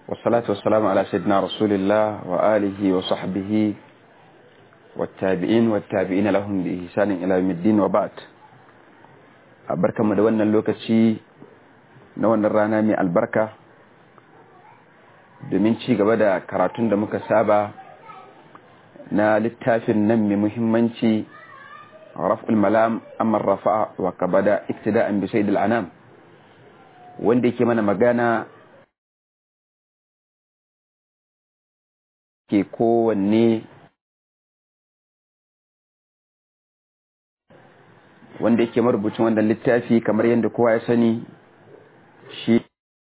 والصلاة والسلام على سيدنا رسول الله وآله وصحبه والتابعين والتابعين لهم بإحسان إلى يوم الدين وبعد أبركة مدونا اللوكسي نوانا الرانا من البركة domin ci gaba da karatun da muka saba na littafin nan mai muhimmanci raf'ul malam amma rafa'a wa kabada iktida'an bi sayyidil anam wanda yake mana magana ke kowanne wanda yake marubucin wannan littafi kamar yadda kowa ya sani shi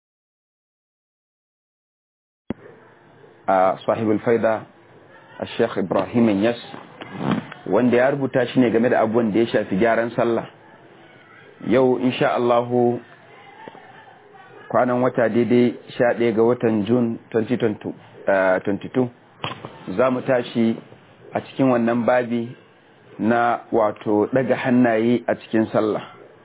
a sahibul faida a sheikh ibrahim yas wanda ya rubuta shi ne game da abubuwan da ya shafi gyaran sallah yau insha Allahu kwanan wata daidai 11 ga watan june 2022 za mu tashi a cikin wannan babi na wato daga hannaye a cikin sallah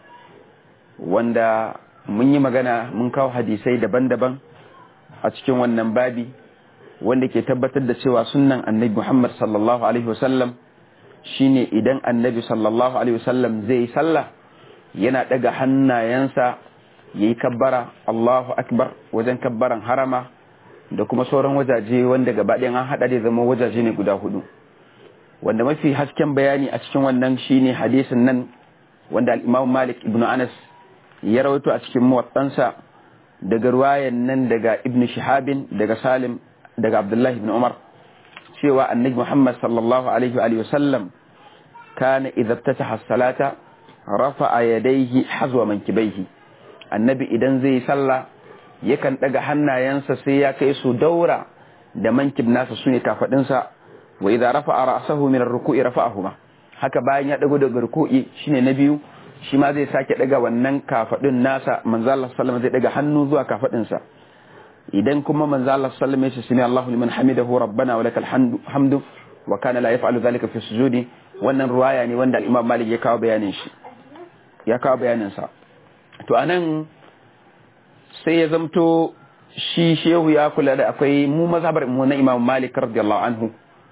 wanda mun yi magana mun kawo hadisai daban-daban a cikin wannan babi wanda ke tabbatar da cewa sunnan annabi Muhammad sallallahu alaihi wasallam shine idan annabi sallallahu alaihi wasallam zai sallah yana daga hannayensa yayi kabbara Allahu akbar wajen kabbaran harama da kuma sauran wajaje wanda gaba ɗayan an haɗa da zama wajaje ne guda hudu wanda mafi hasken bayani a cikin wannan shine hadisin nan wanda al-Imam Malik ibn Anas ya rawaito a cikin muwattansa daga ruwayan nan daga Ibn Shihabin daga Salim daga Abdullahi ibn Umar cewa annabi Muhammad sallallahu alaihi wa sallam kana idza ftataha as-salata rafa'a yadayhi hazwa mankibaihi annabi idan zai sallah yakan daga hannayensa sai ya kai su daura da mankib nasa sune kafadinsa wa idza rafa'a ra'sahu min ar-ruku'i rafa'ahuma haka bayan ya dago daga ruku'i shine na biyu shi ma zai sake daga wannan kafadin nasa manzo Allah sallallahu alaihi zai daga hannu zuwa kafadinsa idan kuma manzo Allah sallallahu alaihi wasallam ya Allahu liman hamidahu rabbana wa lakal hamdu wa kana la yaf'alu dhalika fi sujudi wannan ruwaya ne wanda al-Imam Malik ya kawo bayanin shi ya kawo bayanin sa to anan sai ya zamto shi shehu ya kula da akwai mu mazhabar mu na Imam Malik radiyallahu anhu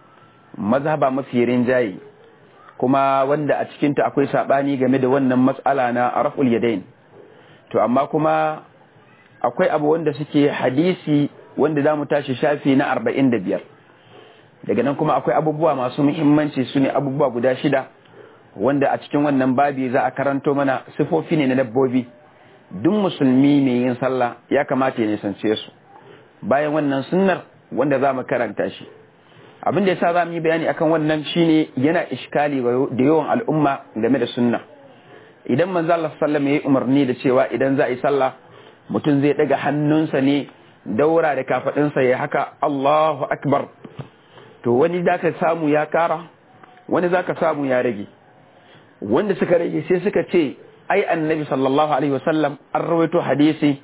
mazhaba mafi rinjaye kuma wanda a cikin ta akwai sabani game da wannan mas'ala na raf'ul yadain to amma kuma akwai abu wanda suke hadisi wanda zamu tashi shafi na 45 daga nan kuma akwai abubuwa masu muhimmanci su ne abubuwa guda shida wanda a cikin wannan babi za a karanto mana sifofi ne na dabbobi duk musulmi mai yin sallah ya kamata ya nisance su bayan wannan sunnar wanda za mu karanta shi abin da yasa za mu yi bayani akan wannan shine yana iskali da yawan al'umma game da sunna idan manzo Allah sallallahu alaihi umarni da cewa idan za a yi sallah mutum zai daga hannunsa ne daura da kafadinsa ya haka Allahu akbar to wani zaka samu ya kara wani zaka samu ya rage wanda suka rage sai suka ce ai annabi sallallahu alaihi wasallam an rawaito hadisi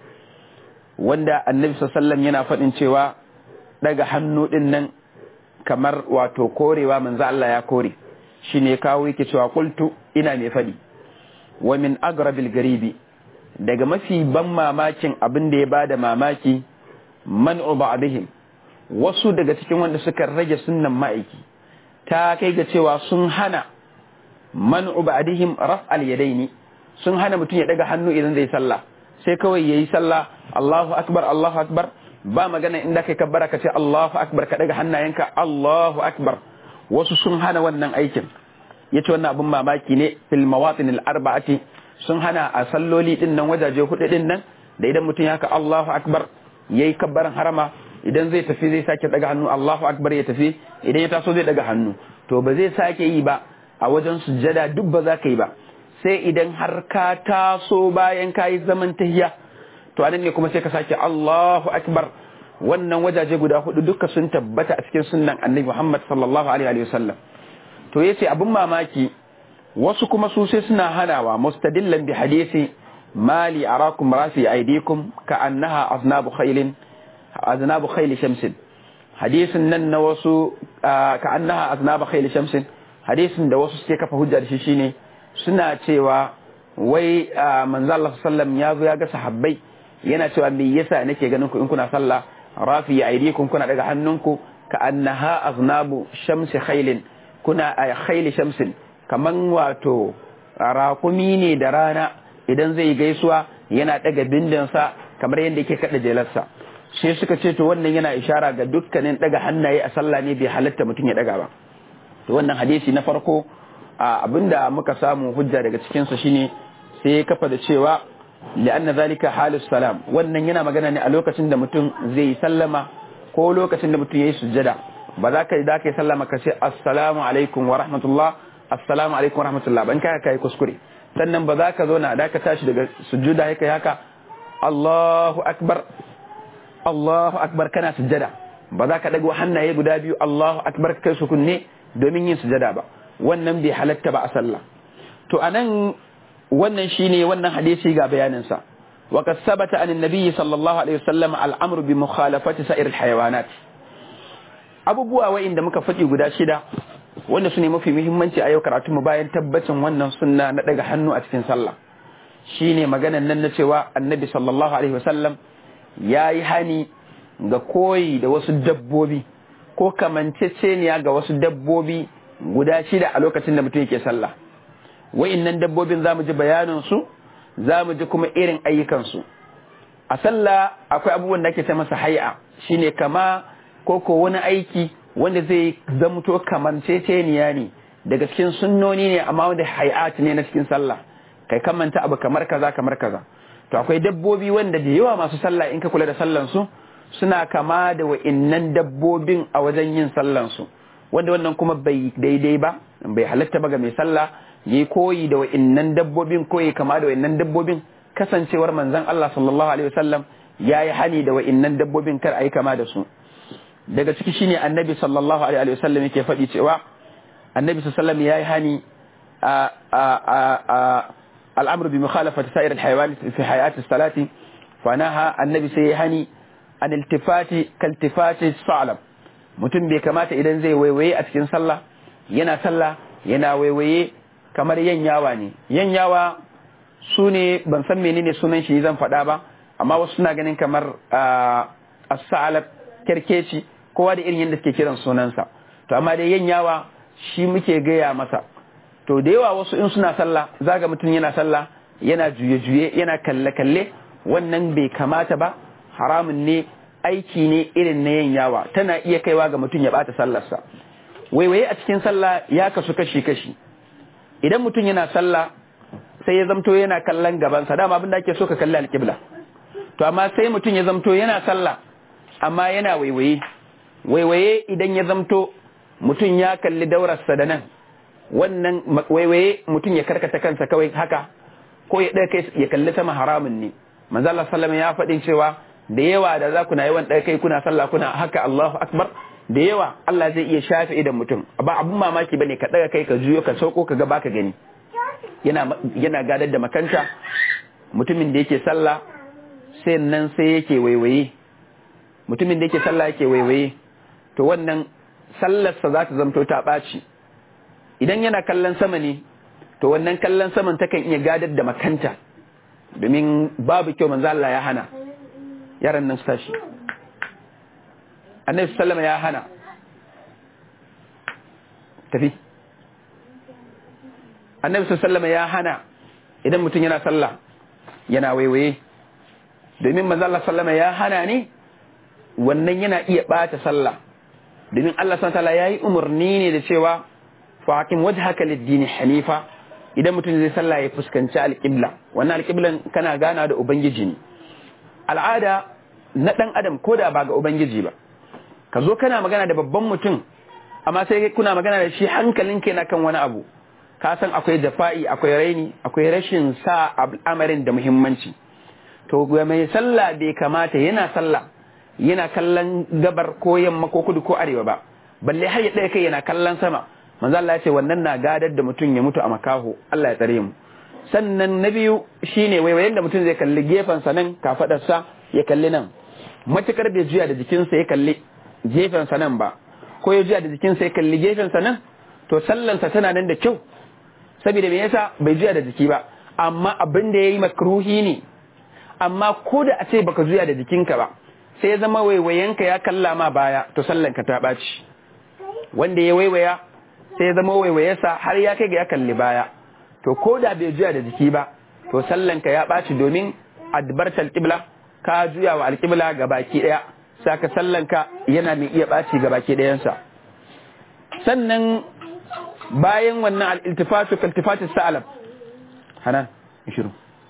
wanda annabi sallallahu yana faɗin cewa daga hannu din nan kamar wato korewa manzo Allah ya kore shine kawo yake cewa qultu ina mai faɗi wa min agrabil garibi daga mafi ban mamakin abin da ya bada mamaki man'u ba'dihim wasu daga cikin wanda suka rage sunnan ma'aiki ta kai ga cewa sun hana man'u ba'dihim raf'al yadaini sun hana mutum ya daga hannu idan zai sallah sai kawai yayi sallah Allahu akbar Allahu akbar ba magana inda kai kabbara ka ce Allahu akbar ka daga hannayenka Allahu akbar wasu sun hana wannan aikin yace wannan abun mamaki ne fil mawatin al arba'ati sun hana a salloli din nan wajaje hudu din nan da idan mutum ya ka Allahu akbar yayi kabbaran harama idan zai tafi zai sake daga hannu Allahu akbar ya tafi idan ya taso zai daga hannu to ba zai sake yi ba a wajen sujjada duk ba za ka yi ba sai idan har ka taso bayan ka yi zaman tahiya to anan ne kuma sai ka sake Allahu akbar wannan wajaje guda hudu duka sun tabbata a cikin sunnan annabi Muhammad sallallahu alaihi wa sallam to yace abin mamaki wasu kuma su sai suna hanawa mustadillan bi hadisi mali arakum rafi aidikum ka annaha aznabu khailin aznabu khayl shamsin hadisin nan na wasu ka annaha aznabu khayl shamsin hadisin da wasu suke kafa hujja da shi shine suna cewa wai manzo Allah sallam ya zo ya ga sahabbai yana cewa me yasa nake ganin ku in kuna sallah rafi aydikum kuna daga hannunku ka annaha aznabu shamsi khailin kuna a khaili shamsin kaman wato rakumi ne da rana idan zai gaisuwa yana daga bindinsa kamar yadda yake kada jelarsa sai suka ce to wannan yana ishara ga dukkanin daga hannaye a sallah ne bai halatta mutum ya daga ba to wannan hadisi na farko abinda muka samu hujja daga cikin sa shine sai ya kafa da cewa li'anna zalika halus salam wannan yana magana ne a lokacin da mutum zai sallama ko lokacin da mutum yayi sujjada ba za ka da kai sallama ka ce assalamu alaikum wa rahmatullah assalamu alaikum wa rahmatullah ban kai kai kuskure sannan ba za ka zo na da ka tashi daga sujjuda haka haka Allahu akbar Allahu akbar kana sujjada ba za ka dago hannaye guda biyu Allahu akbar kai su kunne domin yin sujjada ba wannan bai halatta ba a sallah to anan wannan shine wannan hadisi ga bayanin sa wa qad sabata an annabi sallallahu alaihi wasallam al-amru bi mukhalafati sa'ir al-hayawanat abubuwa wa'inda muka faɗi guda shida wanda su ne mafi muhimmanci a yau karatu mu bayan tabbacin wannan sunna na daga hannu a cikin sallah shine maganan nan na cewa annabi sallallahu alaihi wasallam ya yi hani ga koyi da wasu dabbobi ko kamanceceniya ga wasu dabbobi guda shida a lokacin da mutum yake sallah wa'innan dabbobin za mu ji bayaninsu za mu ji kuma irin ayyukansu a sallah akwai abubuwan da ake ta masa hai'a shine kama ko ko wani aiki wanda zai zamto kamanceceniya ne daga cikin sunnoni ne amma wanda hai'at ne na cikin sallah kai kamanta abu kamar kaza kamar kaza to akwai dabbobi wanda da yawa masu sallah in ka kula da sallan su suna kama da wa'innan dabbobin a wajen yin sallan su wanda wannan kuma bai daidai ba bai halatta ba ga mai sallah yi koyi da wa'innan dabbobin koyi kama da wa'innan dabbobin kasancewar manzon Allah sallallahu alaihi wasallam yayi hani da wa'innan dabbobin kar ayi kama da su daga ciki shine annabi sallallahu alaihi wasallam yake faɗi cewa annabi sallallahu alaihi wasallam yayi hani a الأمر بمخالفة سائر الحيوان في حياة الصلاة فنهى النبي سيهني عن التفات كالتفات الصعلب mutum bai kamata idan zai waiwaye a cikin sallah yana sallah yana waiwaye kamar yanyawa ne yanyawa su ne ban san menene sunan shi zan faɗa ba amma wasu suna ganin kamar as-sa'alab kerkeci kowa da irin yadda suke kiran sunansa to amma dai yanyawa shi muke gaya masa to da yawa wasu in suna sallah zaga mutum yana sallah yana juye-juye yana kalle-kalle wannan bai kamata ba haramun ne aiki ne irin na yin yawa tana iya kaiwa ga mutum ya bata sallarsa waiwaye a cikin sallah ya kasu kashi-kashi idan mutum yana sallah sai ya zamto yana kallon gabansa dama abin da ake so ka kalli alƙibla to amma sai mutum ya zamto yana sallah amma yana waiwaye waiwaye idan ya zamto mutum ya kalli daurarsa da nan wannan waiwaye mutum ya karkata kansa kawai haka ko ya ɗaya kai ya kalli sama haramun ne manzo Allah sallama ya faɗin cewa da yawa da za ku na yawan ɗaya kai kuna sallah kuna haka Allahu akbar da yawa Allah zai iya shafe idan mutum ba abun mamaki bane ka ɗaga kai ka juyo ka sauko ka ga baka gani yana yana gadar da makanta mutumin da yake sallah sai nan sai yake waiwaye mutumin da yake sallah yake waiwaye to wannan sallarsa za ta zamto ta ɓaci idan yana kallon sama ne to wannan kallon saman takan iya gadar da makanta domin babu kyau manzo Allah ya hana yaran nan su tashi annabi sallama ya hana tafi annabi sallama ya hana idan mutum yana sallah yana waiwaye domin manzo Allah sallama ya hana ne wannan yana iya bata sallah domin Allah subhanahu wa ta'ala yayi umarni ne da cewa faƙin wajhaka lid-dini hanifa idan mutum zai sallah ya fuskanci alƙibla wannan alƙiblan kana gana da ubangiji ne al'ada na ɗan adam ko da ba ga ubangiji ba ka zo kana magana da babban mutum amma sai kuna magana da shi hankalin na kan wani abu ka san akwai jafa'i akwai raini akwai rashin sa al'amarin da muhimmanci to mai sallah bai kamata yana sallah yana kallon gabar ko yamma ko kudu ko arewa ba balle har ya ɗaya kai yana kallon sama manzo Allah ya ce wannan na gadar da mutum ya mutu a makaho Allah ya tsare mu sannan na biyu shine waiwayen da mutum zai kalli gefen sa nan kafadarsa ya kalli nan matukar bai juya da jikinsa ya kalli gefen sa nan ba ko ya juya da jikinsa ya kalli gefen sa nan to sallansa tana nan da kyau saboda me yasa bai juya da jiki ba amma abin da yayi makruhi ne amma ko da a ce baka juya da jikinka ba sai ya zama waiwayenka ya kalla ma baya to sallanka ta ɓaci wanda ya waiwaya sai ya zama waiwayesa har ya kai ga ya kalli baya to ko da bai juya da jiki ba to sallanka ya ɓaci domin adbartal qibla ka juya wa alqibla ga baki daya saka sallanka yana mai iya ɓaci ga baki dayansa sannan bayan wannan al-iltifatu kaltifatu sa'alab hanan shiru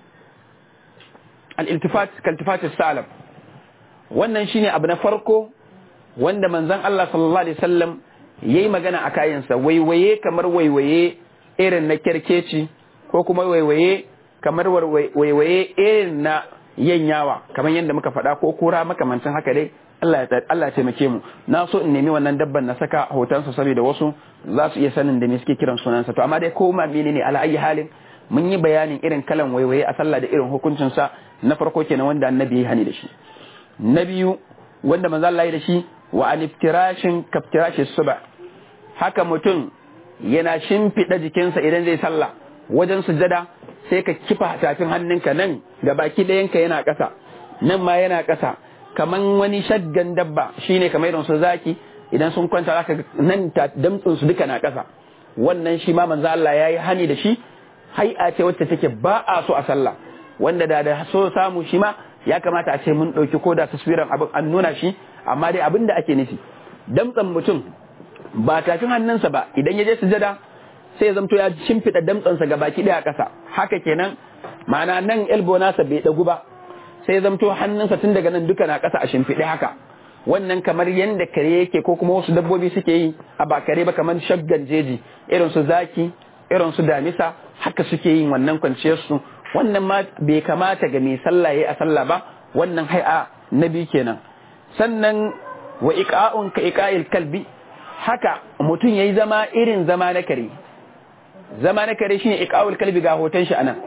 al-iltifat kaltifatu sa'alab wannan shine abu na farko wanda manzon Allah sallallahu alaihi wasallam yayi magana a kayansa waiwaye kamar waiwaye irin na kerkeci ko kuma waiwaye kamar waiwaye irin na yanyawa kamar yadda muka faɗa ko kura makamancin haka dai Allah ya Allah ya taimake mu na so in nemi wannan dabban na saka hotonsa saboda wasu za su iya sanin da me suke kiran sunansa to amma dai ko ma menene ala ayi halin mun yi bayanin irin kalan waiwaye a sallah da irin hukuncinsa na farko kenan wanda annabi ya hani da shi na biyu wanda manzo Allah ya da shi wa an iftirashin kaftirashi suba haka mutum yana shimfiɗa jikinsa idan zai sallah wajen sujada sai ka kifa tafin hannunka nan ga baki ɗayanka yana ƙasa nan ma yana ƙasa kaman wani shaggan dabba shine kamar irin su zaki idan sun kwanta zaka nan damtsin su duka na ƙasa wannan shi ma manzo Allah yayi hani da shi hai'a ce wacce take ba a so a sallah wanda da da so samu shi ma ya kamata a ce mun ɗauki ko da taswiran abin an nuna shi amma dai abin da ake nufi damtsan mutum ba tafin hannunsa ba idan ya je sujada sai ya zamto ya shimfiɗa damtsansa ga baki ɗaya ƙasa haka kenan ma'ana nan elbo nasa bai ɗagu ba sai ya zamto hannunsa tun daga nan duka na ƙasa a shimfiɗe haka wannan kamar yadda kare yake ko kuma wasu dabbobi suke yi a ba kare ba kamar shaggan jeji irin su zaki irin su damisa haka suke yin wannan kwanciyar su wannan ma bai kamata ga mai sallah yayi a sallah ba wannan hai'a na biyu kenan sannan wa iqa'un ka iqa'il kalbi haka mutum yayi zama irin zama na kare zama na kare shine iqa'ul kalbi ga hoton shi anan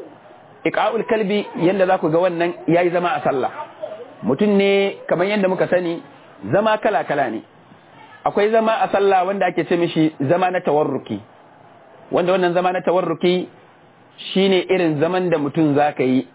iqa'ul kalbi yanda za ku ga wannan yayi zama a sallah mutum ne kamar yadda muka sani zama kala kala ne akwai zama a sallah wanda ake ce mishi zama na tawarruki wanda wannan zama na tawarruki shine irin zaman da mutum za ka yi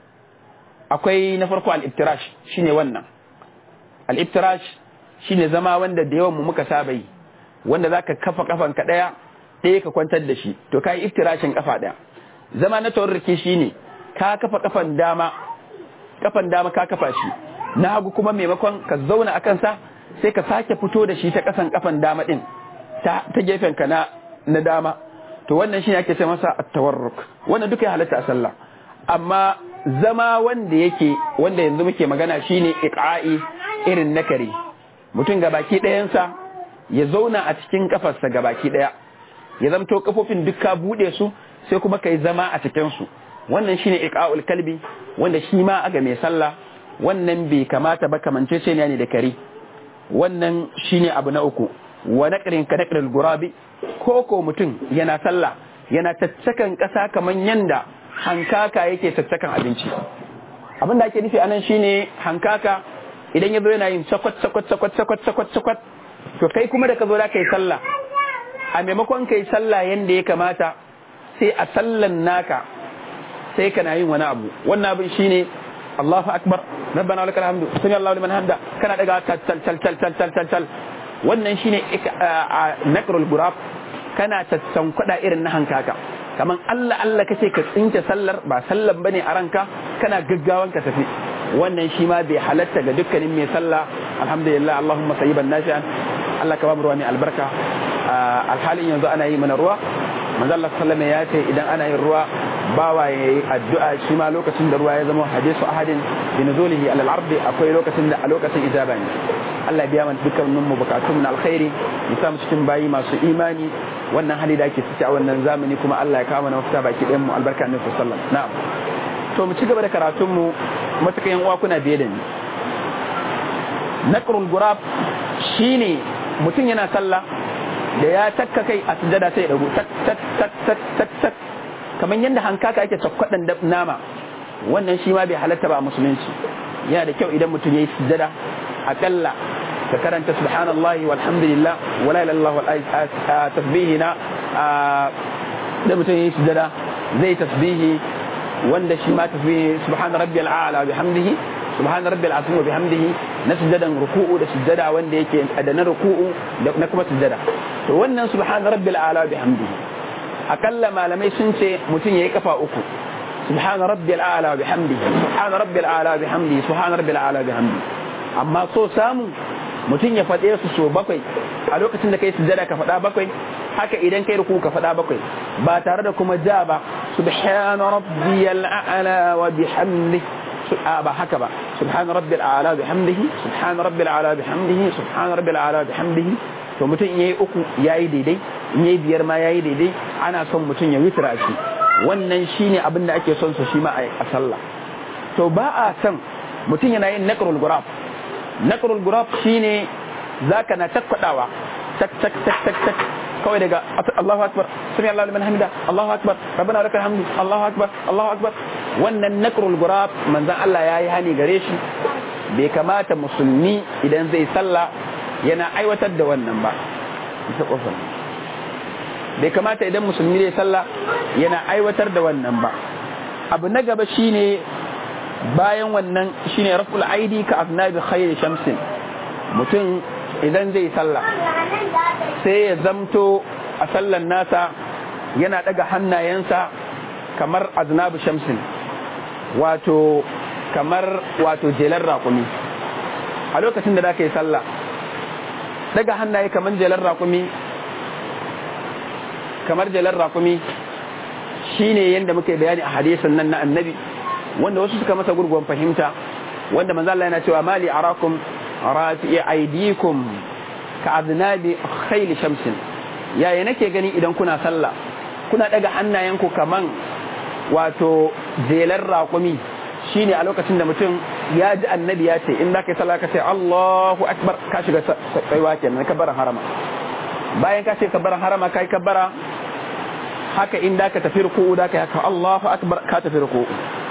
akwai na farko al-iftirash shine wannan al-iftirash shine zama wanda da yawan mu muka saba yi wanda zaka kafa kafan ka daya ɗaya ka kwantar da shi to kai iftirashin kafa daya zama na tawarruki shine ka kafa kafan dama kafan dama ka kafa shi na hagu kuma maimakon ka zauna a kansa sai ka sake fito da shi ta kasan kafan dama din ta ta gefen ka na na dama to wannan shine ake ce masa at-tawarruk wannan duka ya halatta a sallah amma zama wanda yake wanda yanzu muke magana shine iqa'i irin nakari mutum ga baki ɗayansa ya zauna a cikin kafarsa ga baki ɗaya ya zamto kafofin duk ka buɗe su sai kuma kai zama a cikin su wannan shine iqa'ul kalbi wanda shi ma aga mai sallah wannan bai kamata ba kamance ce ne da kare wannan shine abu na uku wa naqrin ka naqril gurabi ko ko mutum yana sallah yana caccakan kasa kaman yanda hankaka yake caccakan abinci abin da ake nufi anan shine hankaka idan ya zo yana yin sakwat sakwat sakwat sakwat sakwat sakwat to kai kuma da ka zo da kai sallah a maimakon kai sallah yanda ya kamata sai a sallan naka sai kana yin wani abu wannan abin shine Allahu akbar rabbana wa lakal hamdu sami Allahu liman hamda kana daga tal tal tal tal tal tal tal wannan shine naqrul gurab kana tattan kwada irin na hankaka kaman Allah Allah kace ka tsinke sallar ba sallan bane a ranka kana gaggawan ka tafi wannan shi ma bai halatta ga dukkanin mai sallah alhamdulillah Allahumma sayyiban nafi'an Allah ka ba mu ruwa mai albarka alhalin yanzu ana yi mana ruwa manzo Allah sallama ya ce idan ana yin ruwa bawa ya yi addu'a shi ma lokacin da ruwa ya zama hadisu ahadin bi nuzulihi alal ardi akwai lokacin da a lokacin ijaba ne Allah biya mana dukkanin mu bukatun na alkhairi ya samu cikin bayi masu imani wannan hali da ake ciki a wannan zamani kuma Allah ya kawo mana mafita baki ɗayan mu albarka annabi sallallahu alaihi wasallam na'am to mu ci gaba da karatun mu matukan yan uwa kuna biye da ni naqrul gurab shine mutum yana sallah da ya takka kai a sujada sai ya dago tak tak tak tak tak tak kamar yadda hankaka yake cakkwadan nama wannan shi ma bai halatta ba a musulunci yana da kyau idan mutum ya yi sujada akalla ka karanta subhanallahi walhamdulillah wala ilaha illallah wal tasbihi na da mutum ya yi sujada zai tasbihi wanda shi ma tasbihi subhana rabbiyal a'la wa bihamdihi subhana rabbil azim wa bihamdihi na sujjadan ruku'u da sujjada wanda yake da na ruku'u da na kuma sujjada to wannan subhana rabbil a'la bihamdihi akalla malamai sun ce mutum yayi kafa uku subhana rabbil a'la bihamdihi subhana rabbil a'la bihamdihi subhana rabbil a'la bihamdihi amma so samu mutum ya faɗe su so bakwai a lokacin da kai sujjada ka faɗa bakwai haka idan kai ruku ka faɗa bakwai ba tare da kuma ja ba subhana rabbiyal a'la wa bihamdihi ba haka ba subhana rabbil a'la bihamdihi subhana rabbil a'la bihamdihi subhana rabbil a'la bihamdihi to mutum in yayi uku yayi daidai in yayi biyar ma yayi daidai ana son mutum ya witra shi wannan shine abin da ake son sa shi ma a sallah to ba a son mutum yana yin naqrul gurab naqrul gurab shine zaka na takwadawa tak tak tak tak tak kawai daga Allahu akbar sami Allahu liman hamida Allahu akbar rabbana lakal hamdu Allahu akbar Allahu akbar wannan nakrul gurab manzon Allah yayi hani gare shi bai kamata musulmi idan zai sallah yana aiwatar da wannan ba ita kofar bai kamata idan musulmi zai sallah yana aiwatar da wannan ba abu na gaba shine bayan wannan shine raful aidi ka afnabi khayr shamsin mutum idan zai sallah sai ya zamto a sallan nasa yana daga hannayensa kamar aznabu shamsin wato kamar wato jelar raƙumi a lokacin da za ka yi sallah daga hannaye kamar jelar raƙumi kamar jelar raƙumi shine yadda muke bayani a hadisin nan na annabi wanda wasu suka masa gurguwan fahimta wanda manzo Allah yana cewa mali arakum rafi'i aidikum ka aznabi khayl shamsin yaya nake gani idan kuna sallah kuna daga hannayenku kaman wato zelar raƙumi shine a lokacin da mutum ya ji annabi ya ce in za ka yi sallah ka ce Allahu akbar ka shiga tsaiwa kenan kabbaran harama bayan ka ce kabbaran harama ka yi kabbara haka in da ka tafi ruku'u da ka haka Allahu akbar ka tafi ruku'u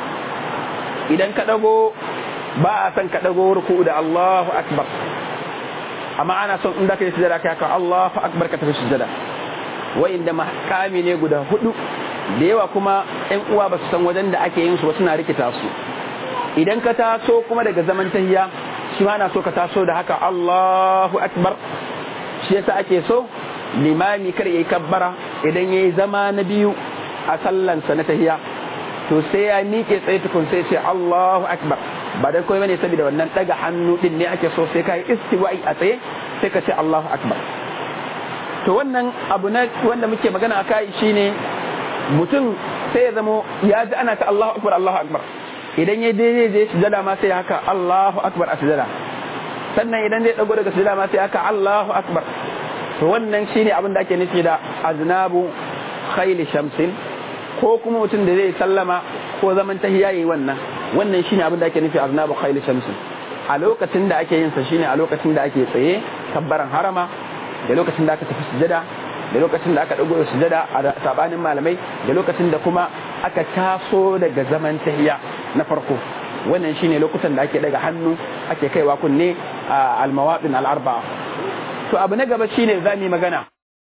idan ka dago ba a san ka dago ruku'u da Allahu akbar amma ana son in da ka yi sujada ka haka Allahu akbar ka tafi sujada wa'inda makami ne guda hudu da yawa kuma ƴan uwa ba su san wajen da ake yin su ba suna rikita su idan ka taso kuma daga zaman tahiya shi ma na so ka taso da haka Allahu akbar shi yasa ake so limami kar yayi kabbara idan yayi zama na biyu a sallansa na tahiya to sai ya miƙe tsaye tukun sai ce Allahu akbar ba dan koyi bane saboda wannan daga hannu din ne ake so sai kai istiwa'i a tsaye sai ka ce Allahu akbar to wannan abu na wanda muke magana akai shine mutum sai ya zamo ya ji ana ta Allahu akbar Allahu akbar idan ya daidai zai sujada ma sai haka Allahu akbar a sujada sannan idan zai dago daga sujada ma sai haka Allahu akbar to wannan shine abin da ake nufi da aznabu khayl shamsin ko kuma mutum da zai sallama ko zaman tahiyya yayi wannan wannan shine abin da ake nufi aznabu khayl shamsin a lokacin da ake yin sa shine a lokacin da ake tsaye kabbaran harama da lokacin da aka tafi sujada da lokacin da aka dago sujada a sabanin malamai da lokacin da kuma aka taso daga zaman tahiya na farko wannan shine lokutan da ake daga hannu ake kaiwa kunne a almawadin al'arba'a to abu na gaba shine za mu magana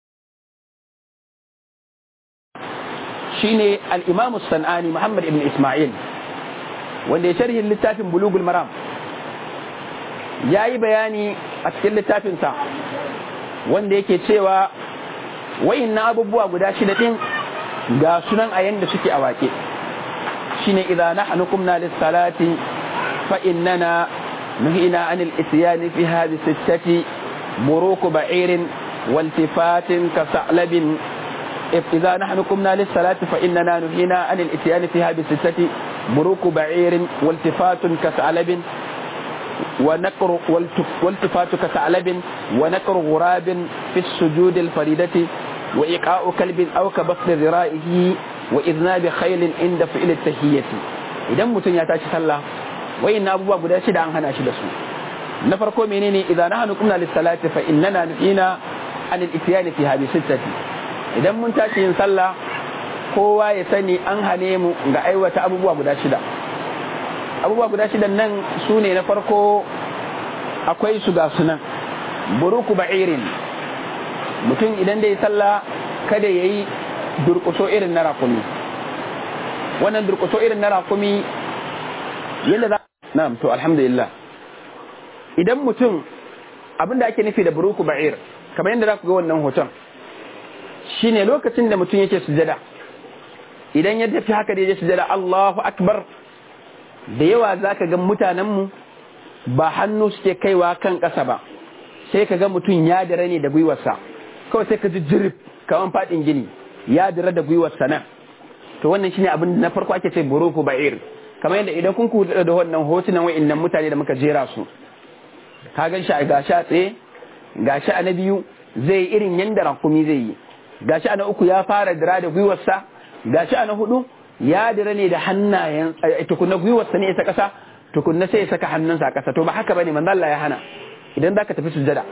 shine al-imam sanani muhammad ibn isma'il wanda ya sharhin littafin bulugul maram ya yi bayani a cikin littafinsa wanda yake cewa wayin na abubuwa guda shida din ga sunan a yanda suke a wake shine idza nahnu kumna lis salati fa innana nuhina anil isyani fi hadhihi sittati buruku ba'irin waltifatin ka sa'labin إذا نحن قمنا للصلاة فإننا نهينا عن الإتيان في هذه الستة بروك بعير والتفات كثعلب ونقر والتفات كثعلب ونقر غراب في السجود الفريدة وإيقاء كلب أو كبسط ذرائه وإذناب خيل عند فعل التهية إذا متن يتاشي صلى وإن أبوه قد أشد عن هنا أشد سوء نفرقوا منيني إذا نحن قمنا للصلاة فإننا نهينا عن الإتيان في هذه الستة idan mun tashi yin sallah kowa ya sani an hane mu ga aiwata abubuwa guda shida abubuwa guda shidan nan su ne na farko akwai su ga sunan buruku ba'irin mutum idan da ya sallah kada ya yi durkuso irin na rakumi wannan durkuso irin na rakumi yadda za na'am to alhamdulillah idan mutum abin da ake nufi da buruku ba'ir kamar yadda za ku ga wannan hoton shine lokacin da mutum yake sujada idan ya tafi haka da ya sujada Allahu akbar da yawa za ka ga mutanenmu ba hannu suke kaiwa kan ƙasa ba sai ka ga mutum ya dare ne da gwiwarsa kawai sai ka ji jirif kawan faɗin gini ya dare da gwiwarsa nan to wannan shine abin na farko ake ce buruku ba'ir kamar yadda idan kun kuɗa da wannan hotunan wa'annan mutane da muka jera su ka gan shi a gashi a tsaye gashi a na biyu zai irin yanda rakumi zai yi gashi a na uku ya fara dira da gwiwarsa gashi a na hudu ya dira ne da hannayen tukunna gwiwarsa ne ta kasa tukunna sai ya saka hannunsa a kasa to ba haka bane manzo Allah ya hana idan zaka tafi sujada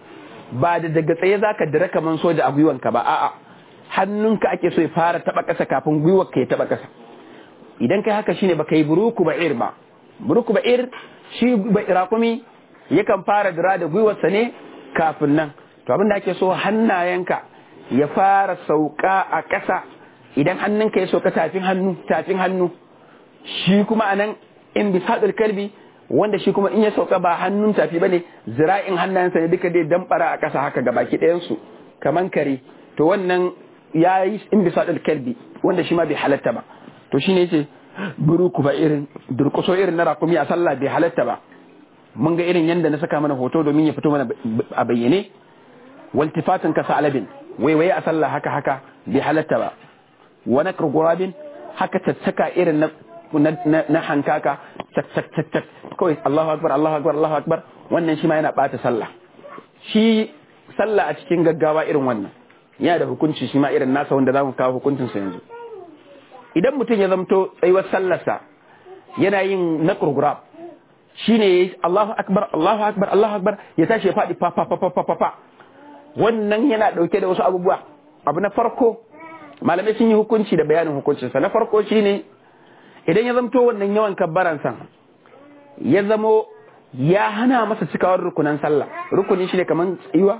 ba da daga tsaye zaka dira kaman soja a gwiwanka ba a'a hannunka ake so ya fara taba kasa kafin gwiwarka ya taba kasa idan kai haka shine baka yi buruku ba'ir ba buruku ba'ir shi rakumi yakan fara dira da gwiwarsa ne kafin nan to abin da ake so hannayenka ya fara sauka a ƙasa idan hannunka ya sauka tafin hannu tafin hannu shi kuma anan in bisadul kalbi wanda shi kuma in ya sauka ba hannun tafi bane zira'in hannayensa ne duka dai damfara a ƙasa haka ga baki ɗayan su kaman kare to wannan ya yi in bisadul kalbi wanda shi ma bai halatta ba to shine yace buruku ba irin durkuso irin na rakumi a sallah bai halatta ba mun ga irin yanda na saka mana hoto domin ya fito mana a bayyane waltifatin ka alabin waiwaye a sallah haka haka bai halatta ba wani gurabin haka caccaka irin na na hankaka cak cak cak cak kawai Allahu akbar Allahu akbar Allahu akbar wannan shi ma yana bata sallah shi sallah a cikin gaggawa irin wannan yana da hukunci shi ma irin nasa wanda zamu kawo hukuncin sa yanzu idan mutum ya zamto tsayuwar sallarsa yana yin na gurab shine yayi Allahu akbar Allahu akbar Allahu akbar ya tashi ya fadi fa fa fa fa fa wannan yana dauke da wasu abubuwa abu na farko malamai sun yi hukunci da bayanin hukuncinsa na farko shine idan ya zamto wannan yawan kabbaransa ya zamo ya hana masa cikawar rukunan sallah rukuni shine kaman tsayuwa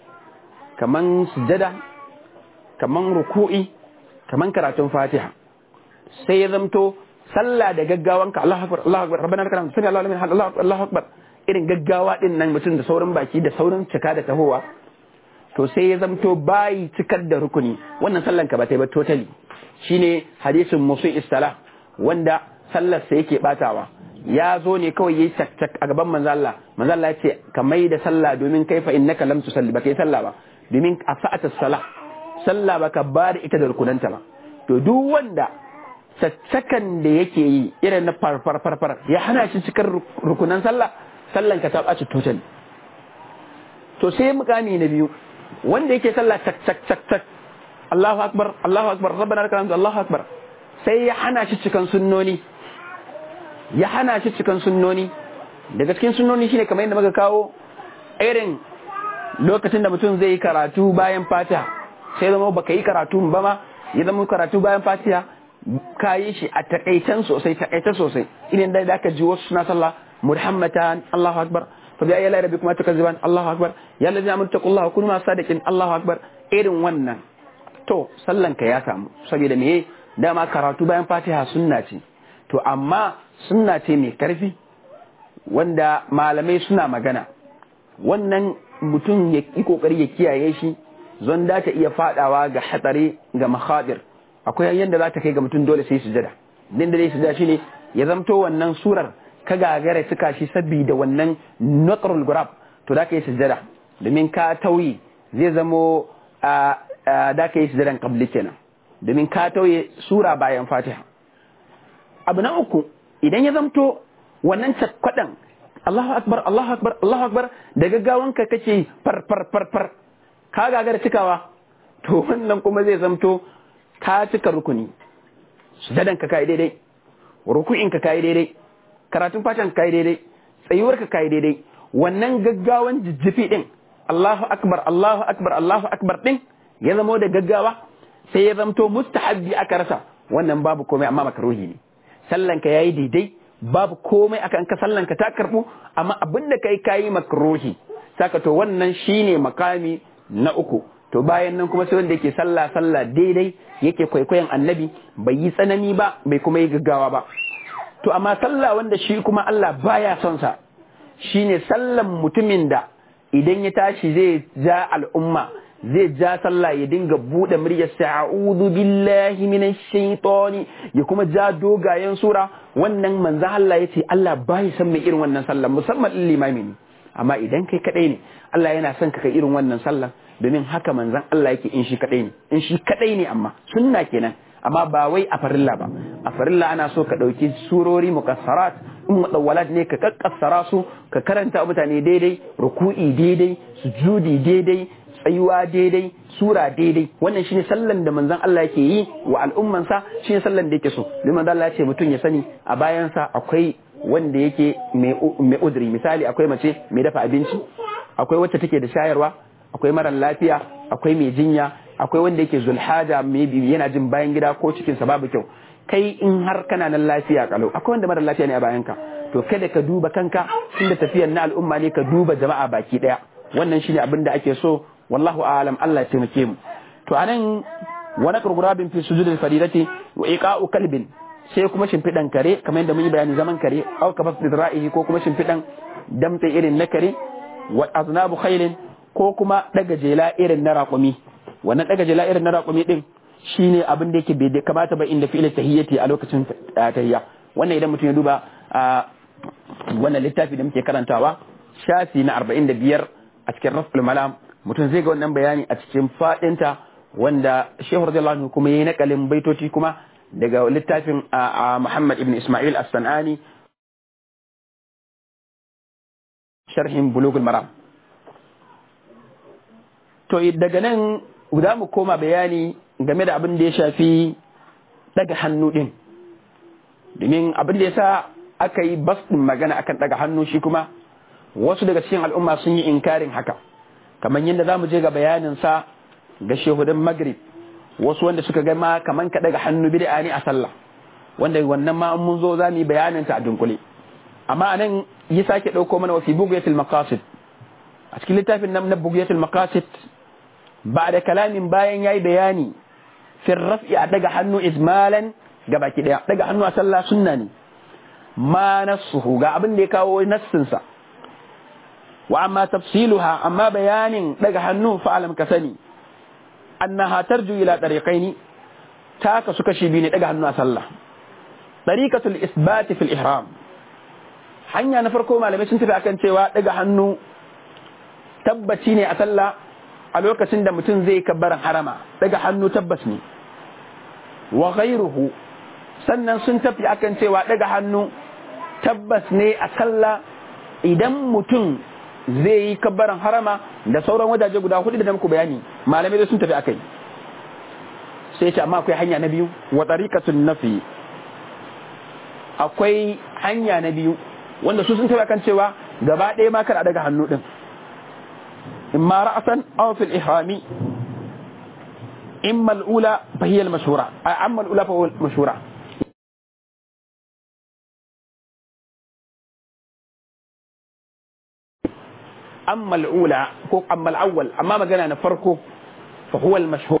kaman sujada kaman ruku'i kaman karatun fatiha sai ya zamto sallah da gaggawanka Allahu akbar Allahu akbar rabbana lakal hamdu sami Allahu liman hamdu Allahu akbar irin gaggawa din nan mutum da saurin baki da saurin cika da tahowa to sai ya zamto bayi cikar da rukuni wannan sallan ka ba ta yi ba totally shine hadisin musu istala wanda sallar sa yake batawa ya zo ne kawai yayi cak cak a gaban manzo Allah manzo Allah ya ce ka mai da sallah domin kai fa innaka lam tusalli ba kai sallah ba domin a sa'ata sallah sallah baka ba da ita da rukunanta ba to duk wanda caccakan da yake yi irin na farfar farfar ya hana shi cikar rukunan sallah sallan ka ta ɓaci totally to sai mukami na biyu wanda yake sallah cak cak cak cak Allahu akbar Allahu akbar rabbana lakal hamdu Allahu akbar sai ya hana shi cikan sunnoni ya hana shi cikan sunnoni daga cikin sunnoni shine kamar yadda muka kawo irin lokacin da mutum zai yi karatu bayan fatiha sai zama baka yi karatu ba ma ya zama karatu bayan fatiha ka yi shi a takaitan sosai takaitan sosai idan da da ka ji wasu suna sallah muhammatan Allahu akbar fa bi ayi rabbikum tukazziban Allahu akbar ya allazi amanu taqullaha kunu ma sadiqin Allahu akbar irin wannan to sallan ka ya samu saboda me dama karatu bayan fatiha sunna ce to amma sunna ce mai karfi wanda malamai suna magana wannan mutum ya yi kokari ya kiyaye shi zon da ta iya fadawa ga hatsari ga makhadir akwai yanda za ta kai ga mutum dole sai sujada din da dai sujada shine ya zamto wannan surar ka gagara suka shi saboda wannan naqrul gurab to da ka yi sujada domin ka tauyi zai zamo da ka yi sujadan qabli kenan domin ka tauye sura bayan fatiha abu na uku idan ya zamto wannan cakwadan Allahu akbar Allahu akbar Allahu akbar da gaggawanka kake far far far far ka gagara cikawa to wannan kuma zai zamto ka cika rukuni sujadan ka kai daidai ruku'in ka kai daidai karatun fatan ka kai daidai tsayuwar ka kai daidai wannan gaggawan jijjifi din Allahu akbar Allahu akbar Allahu akbar din ya zamo da gaggawa sai ya zamto mustahabbi aka rasa wannan babu komai amma makaruhi ne sallanka yayi daidai babu komai akan ka sallanka ta karbu amma abin da kai kayi makruhi saka to wannan shine makami na uku to bayan nan kuma sai wanda yake sallah sallah daidai yake kwaikwayon annabi bai yi tsanani ba bai kuma yi gaggawa ba to amma sallah wanda shi kuma Allah baya son sa shine sallan mutumin da idan ya tashi zai ja al'umma zai ja sallah ya dinga bude muryar sa a'udhu billahi minash shaitani ya kuma ja dogayen sura wannan manzo Allah yace Allah bai san mai irin wannan sallah musamman limami ne amma idan kai kadai ne Allah yana son ka kai irin wannan sallah domin haka manzon Allah yake in shi kadai ne in shi kadai ne amma sunna kenan amma ba wai a farilla ba a farilla ana so ka dauki surori mukassarat in mudawwalat ne ka kakkassara su ka karanta mutane daidai ruku'i daidai sujudi daidai tsayuwa daidai sura daidai wannan shine sallan da manzon Allah yake yi wa al'ummansa shine sallan da yake so domin Allah ya ce mutum ya sani a bayansa akwai wanda yake mai udri misali akwai mace mai dafa abinci akwai wacce take da shayarwa akwai mara lafiya akwai mai jinya akwai wanda yake zulhaja maybe yana jin bayan gida ko cikin sa babu kyau kai in har kana nan lafiya kalau akwai wanda mara lafiya ne a bayanka to kada ka duba kanka inda tafiyar na al'umma ne ka duba jama'a baki daya wannan shine abin da ake so wallahu a'lam Allah ya taimake mu to anan wa naqru gurabin fi sujudil faridati wa iqa'u kalbin sai kuma shimfidan kare kamar yadda mun yi bayani zaman kare aw kabas ra'ihi ko kuma shimfidan damtse irin na kare wa aznabu khailin ko kuma daga jela irin na raƙumi wannan daga jela irin na raƙumi din shine abin da yake bai kamata ba inda fi'il tahiyyati a lokacin tahiyya wannan idan mutum ya duba wannan littafi da muke karantawa shafi na 45 a cikin raful malam mutum zai ga wannan bayani a cikin fadinta wanda shehu radiyallahu anhu kuma yayi nakalin baitoci kuma daga littafin Muhammad ibn Ismail as-Sanani sharhin bulugul maram to daga nan za mu koma bayani game da abin da ya shafi daga hannu din domin abin da ya sa aka yi bas din magana akan daga hannu shi kuma wasu daga cikin al'umma sun yi inkarin haka kamar yadda za mu je ga bayanin sa ga shehudin magrib wasu wanda suka ga ma kaman ka daga hannu bid'a ne a sallah wanda wannan ma mun zo za mu yi bayanin ta a dunkule amma anan yi sake dauko mana wa fi bughyatil maqasid a cikin littafin nan na bughyatil maqasid ba da kalamin bayan yayi bayani fi raf'i a daga hannu izmalan ga baki daya daga hannu a sallah sunna ne ma nasuhu ga abin da ya kawo nassin sa wa amma tafsiluha amma bayanin daga hannu fa alam ka sani annaha tarju ila tariqaini ta ka suka shi biyu ne daga hannu a sallah tariqatul isbat fil ihram hanya na farko malamai sun tafi akan cewa daga hannu tabbaci ne a sallah a lokacin da mutum zai kabbaran harama daga hannu tabbas ne wa ghairuhu sannan sun tafi akan cewa daga hannu tabbas ne a sallah idan mutum zai yi kabbaran harama da sauran wajaje guda hudu da muku bayani malamai da sun tafi akai sai ce amma akwai hanya na biyu wa tariqatun nafi akwai hanya na biyu wanda su sun tafi akan cewa gaba ɗaya ma kada daga hannu din imma ra'san aw fil ihrami imma al-ula fa hiya al-mashhura amma al-ula fa huwa al-mashhura أما الأولى أما الأول أما ما قلنا نفرقه فهو المشهور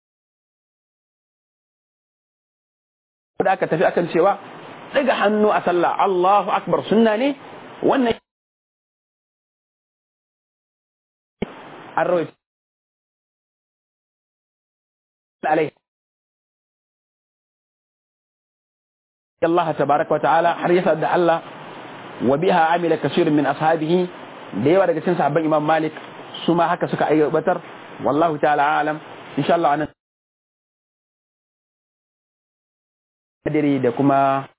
ذاك تفي أكن سوا daga hannu a sallah Allahu akbar sunna ne wannan an rawaita alai Allah tabaraka wa ta'ala har yasa da Allah wa biha amila kasirun min ashabihi da yawa daga cikin sahabban Imam Malik su ma haka suka aiwatar wallahu ta'ala alam insha Allah anan kadiri da kuma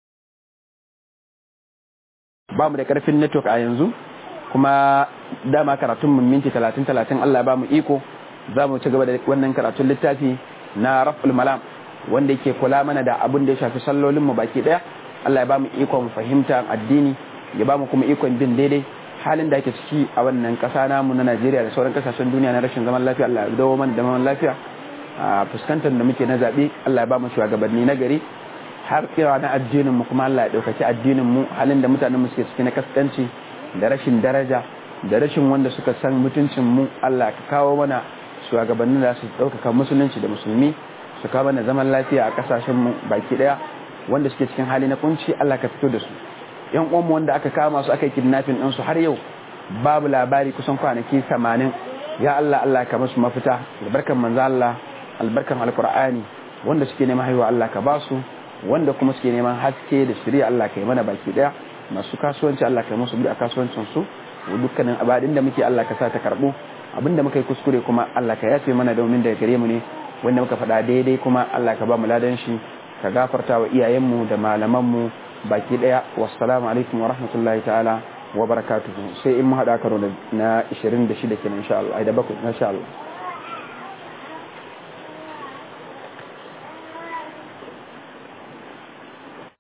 ba mu da karfin network a yanzu kuma dama karatun mun minti 30 30 Allah ba mu iko za mu ci gaba da wannan karatun littafi na raf'ul malam wanda yake kula mana da abin da ya shafi sallolin mu baki daya Allah ya ba mu ikon fahimta addini ya ba mu kuma ikon bin daidai halin da ake ciki a wannan kasa namu na Najeriya da sauran kasashen duniya na rashin zaman lafiya Allah ya dawo mana da zaman lafiya a fuskantar da muke na zabe Allah ya ba mu shugabanni na gari har kira na addinin mu kuma Allah ya daukaki addinin mu halin da mutanen mu suke ciki na kaskanci da rashin daraja da rashin wanda suka san mutuncin mu Allah ka kawo mana shugabannin da su daukaka musulunci da musulmi su kawo mana zaman lafiya a kasashen mu baki daya wanda suke cikin hali na kunci Allah ka fito da su yan uwanmu wanda aka kama su aka yi kidnapping din su har yau babu labari kusan kwanaki 80 ya Allah Allah ka musu mafita albarkan manzo Allah albarkan alqur'ani wanda suke neman haihuwa Allah ka ba su wanda kuma suke neman haske da shari'a Allah ka yi mana baki daya masu kasuwanci Allah ka yi musu a kasuwancin su dukkanin abadin da muke Allah ka sa ta karbo abinda muka yi kuskure kuma Allah ka yafe mana domin daga gare mu ne wanda muka faɗa daidai kuma Allah ka ba mu ladan shi ka gafarta wa iyayenmu da malamanmu baki daya wassalamu alaikum wa rahmatullahi ta'ala wa barakatuhu sai in mu haɗa karo na 26 kenan insha Allah ai da bakwai insha Allah